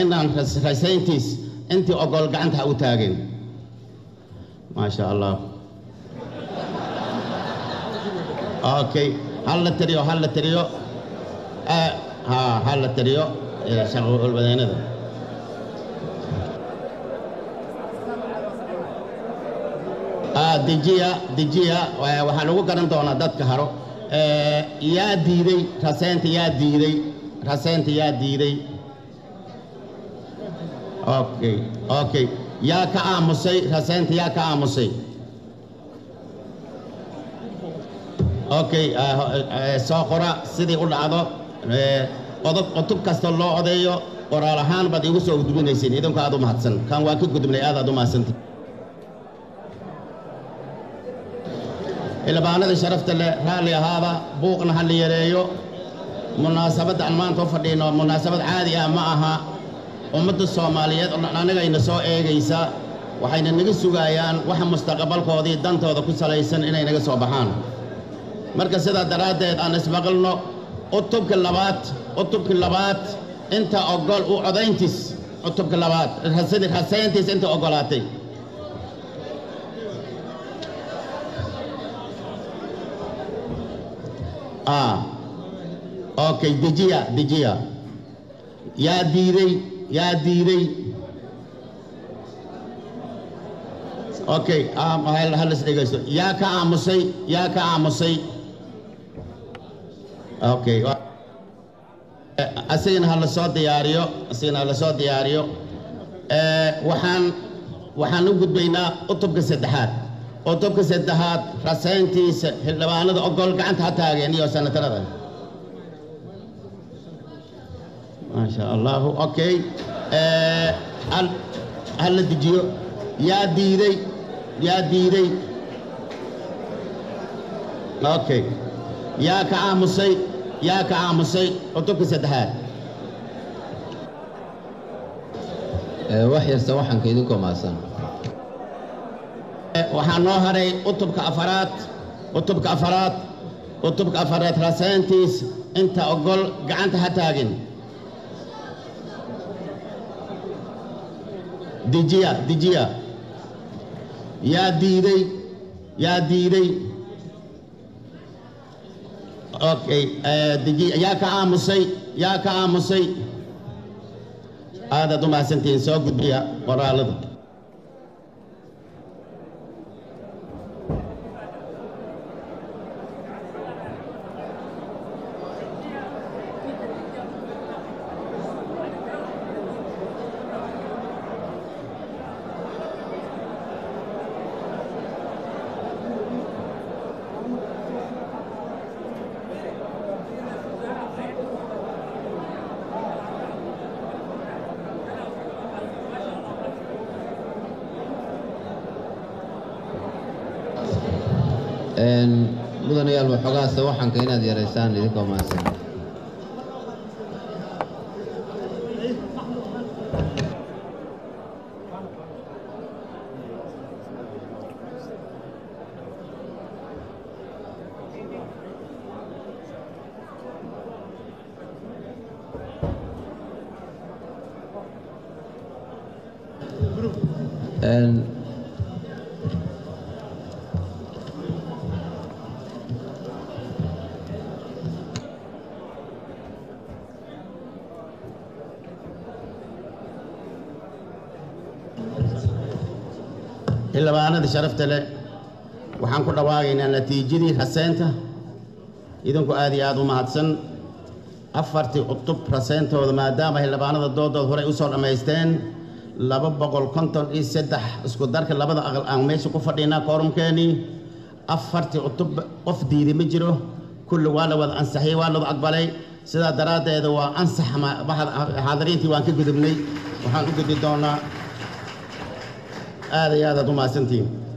inaan rasayntiis intii ogol gacanta ha u taageen maasha allah okay hal la tiriyo hal la tiriyo ha hal la tiriyo shaqolbadeennada dejiya dejiya waxaa lagu garan doonaa dadka haro yaa diiday raseynta yaa diiday raseynta yaa diiday okay okay yaa ka aamusay raseynta yaa ka aamusay okay soo qora sidii u dhacdo odob cutub kasta loo odeeyo qoraal ahaan baad iigu soo gudbinaysiin idinku aad u mahadsan kan waa ka gudubnay aad aad u mahadsantay xildhibaanada sharafta leh raalli ahaada buuqna ha la yareeyo munaasabadda aan maanta u fadhiino munaasabad caadi ah ma aha ummadda soomaaliyeed oo dhan anigayna soo eegaysa waxayna naga sugayaan waxa mustaqbalkoodii dantooda ku salaysan inay naga soo baxaan marka sidaa daraaddeed aan ismaqalno cutubka labaad cutubka labaad inta ogol u codayntiis cutubka labaad rasayntiis inta ogolaatay ah okay dejiya dejiya yaa diiday yaa diiday okay halis dhegaysto yaa ka aamusay yaa ka aamusay okay asigana ha la soo diyaariyo asigana ha la soo diyaariyo waxaan waxaan u gudbaynaa cutubka saddexaad cutubka saddexaad rasayntiisa xildhibaanada ogol gacanta ha taageen iyo sanatarada maasha allahu okay ha la dejiyo yaa diiday yaa diiday okay yaa ka aamusay yaa ka aamusay cutubka saddexaad wax yarsa waxaanka idinkoo maasan waxaa noo haray cutubka afaraad cutubka afaraad cutubka afaraad rasayntiis inta ogol gacanta ha taagin dejiya dejiya yaa diiday yaa diiday okay dejiya yaa ka aamusay yaa ka aamusay aadaad u mahadsantihiin soo gudbiya qoraalada mudanayaal waxoogaase waxaanka inaad yaraysaan idinkoo maasan xildhibaanada sharafta leh waxaan ku dhawaagaynaa natiijadii raseynta idinku aad iyo aad u mahadsan afartii cutub raseyntooda maadaama xildhibaanada doodood horey u soo dhammaysteen laba boqol konton iyo saddex isku darka labada aqal aan meesha ku fadhinaa koorumkeenii afartii cutub qof diiday ma jiro kulli waa la wada ansaxiyey waa ladu aqbalay sidaa daraaddeeda waa ansax xaadiriintii waan ka gudubnay waxaan u gudbi doonaa aad iyo aadaad u mahadsantihiin